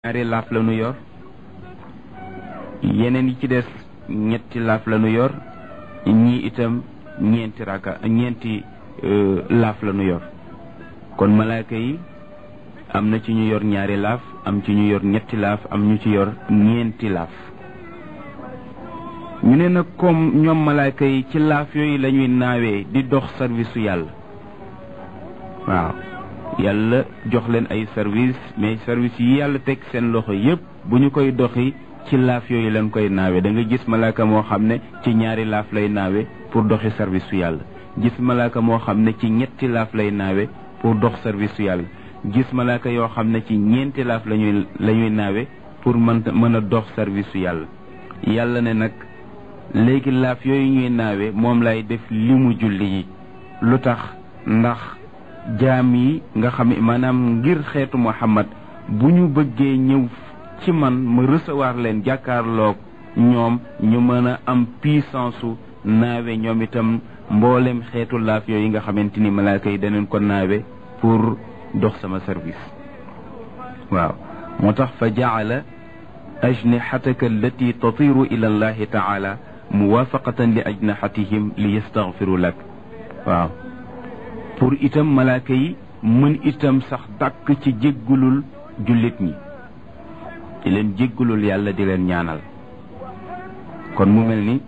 ñaari laaf la nu yor yeneen yi ci des ñetti laaf la nu yor ñii itam ñeenti raka ñeenti laaf la nu yor kon malaaka yi am na ci ñu yor ñaari laaf am ci ñu yor ñetti laaf am ñu ci yor ñeenti laaf ñu ne nag comme ñoom malaaka yi ci laaf yooyu la ñuy naawee di dox service su yàlla waaw yàlla jox leen ay service mais service yi yàlla teg seen loxo yépp bu ñu koy doxi ci laaf yooyu lañ koy naawe da nga gis malaaka moo xam ne ci ñaari laaf lay naawe pour doxi service su yàlla gis malaaka moo xam ne ci ñetti laaf lay naawe pour dox service su yàlla gis malaaka yoo xam ne ci ñeenti laaf lañuy la ñuy naawe pour mën mën a dox service su yàlla yàlla ne nag léegi laaf yooyu ñuy naawe moom lay def li mu julli yi lu tax ndax jaam yi nga xam maanaam ngir xeetu Muhammad bu ñu bëggee ñëw ci man ma recevoir leen jàkkaarloog ñoom ñu mën a am puissance su naawe ñoom itam mboolem xeetu laaf yooyu nga xamante ni malaaka yi daneen ko naawe pour dox sama service waaw moo tax fa jaala ajnixataka allati tatiru ila allahi taala muwaafaqatan li ajnaxatihim li yastaghfiru lak waaw pour itam malaaka yi mën itam sax dàkk ci jéggulul jullit ñi di leen jéggulul yàlla di leen ñaanal kon mu mel ni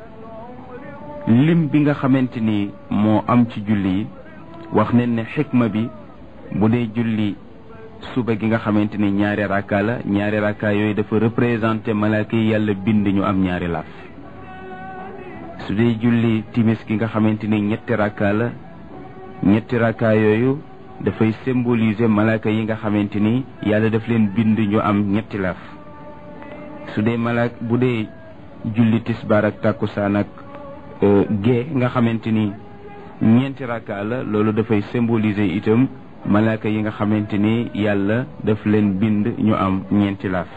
lim bi nga xamante ni moo am ci julli yi wax nañ ne xikma bi bu dee julli suba gi nga xamante ni ñaari rakka la ñaari rakka yooyu dafa représenté malaaka yi yàlla bind ñu am ñaari laaf su dee julli timis gi nga xamante ni ñetti rakka la ñetti rakka yooyu dafay symboliser malaaka yi nga xamante ni yàlla daf leen bind ñu am ñetti laaf su dee malaak bu dee julli tisbaar ak tàkkusaan ak gée nga xamante ni ñeenti rakka la loolu dafay symboliser itam malaaka yi nga xamante ni yàlla daf leen bind ñu am ñeenti laaf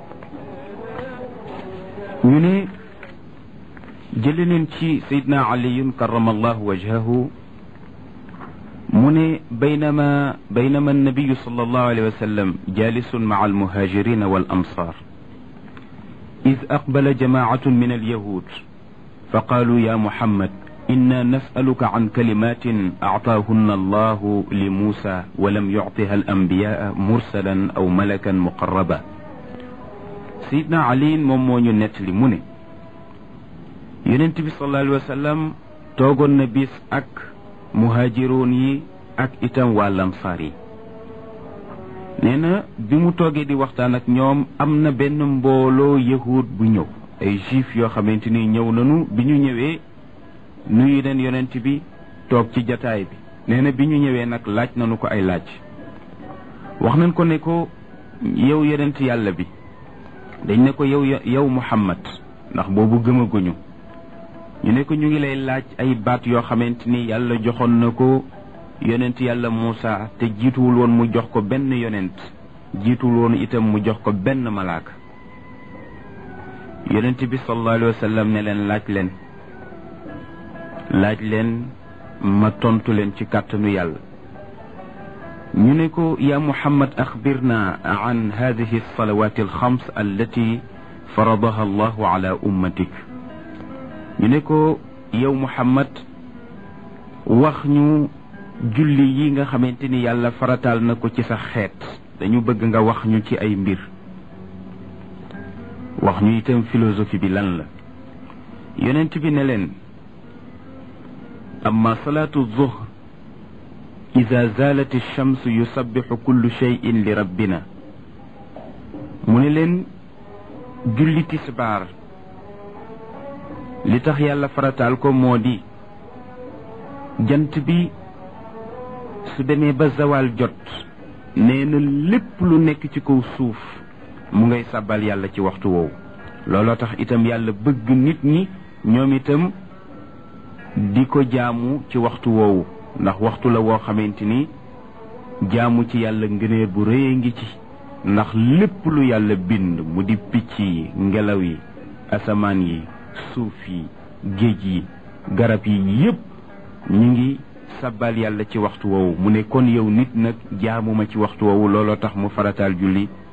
ñu ne jële neen ci sayidna aliyun karamallahu wajhahu mu ne baynama baynama annabiyu sallallahu alayhi wa sallam jalisun maca almuhajirina wal amsar id aqbala jamaacatun min alyahud fa qaalu ya muhammad inna nasaluka can kalimatin actaahunna allahu li muusa walam yuctiha alambiyaa mursalan aw malakan muqarraba sayidna aliin moom moo ñu nettali mu ne yonent bi sallallahu alayhi wa sallam toogoon na bis ak muhaajiroon yi ak itam waa lamsaar yi nee na bi mu toogee di waxtaan ak ñoom am na benn mbooloo yahud bu ñëw ay juif yoo xamante ni ñëw nañu bi ñu ñëwee nuyu leen yonent bi toog ci jataay bi nee na bi ñu ñëwee nag laaj nañu ko ay laaj wax nañ ko ne ko yow yonent yàlla bi dañ ne ko yow yow Muhammad ndax boobu gëmaguñu ñu ne ko ñu ngi lay laaj ay baat yoo xamante ni yàlla joxoon na ko yonent yàlla Muusa te jiituwul woon mu jox ko benn yonent jiituwul woon itam mu jox ko benn malaaka yonent bi sallallahu alayhi wa sallam ne leen laaj leen laaj leen ma tontu leen ci kàttanu yàlla ñu ne ko yaa Muhammad axbirna an hadihi alsalawat alxams allati faradaha allahu ala ummatik ñu ne ko yow Muhammad wax ñu julli yi nga xamante ni yàlla farataal na ko ci sa xeet dañu bëgg nga wax ñu ci ay mbir wax ñu itam philosophie bi lan la yonent bi ne leen amma salaatu zuhr ida zalat alchamsu yusabbixu kullu cheyin li rabbina mu ne leen julli tisbaar li tax yàlla farataal ko moo di jant bi su demee ba zawal jot nee na lépp lu nekk ci kaw suuf mu ngay sàbbal yàlla ci waxtu woowu looloo tax itam yàlla bëgg nit ñi ñoom itam di ko jaamu ci waxtu woowu ndax waxtu la woo xamante ni jaamu ci yàlla ngëneel bu rëy ngi ci ndax lépp lu yàlla bind mu di picc yi ngelaw yi asamaan yi suuf yi géej yi garab yi yépp ñu ngi sabbal yàlla ci waxtu woowu mu ne kon yow nit nag jaamuma ci waxtu woowu looloo tax mu farataal julli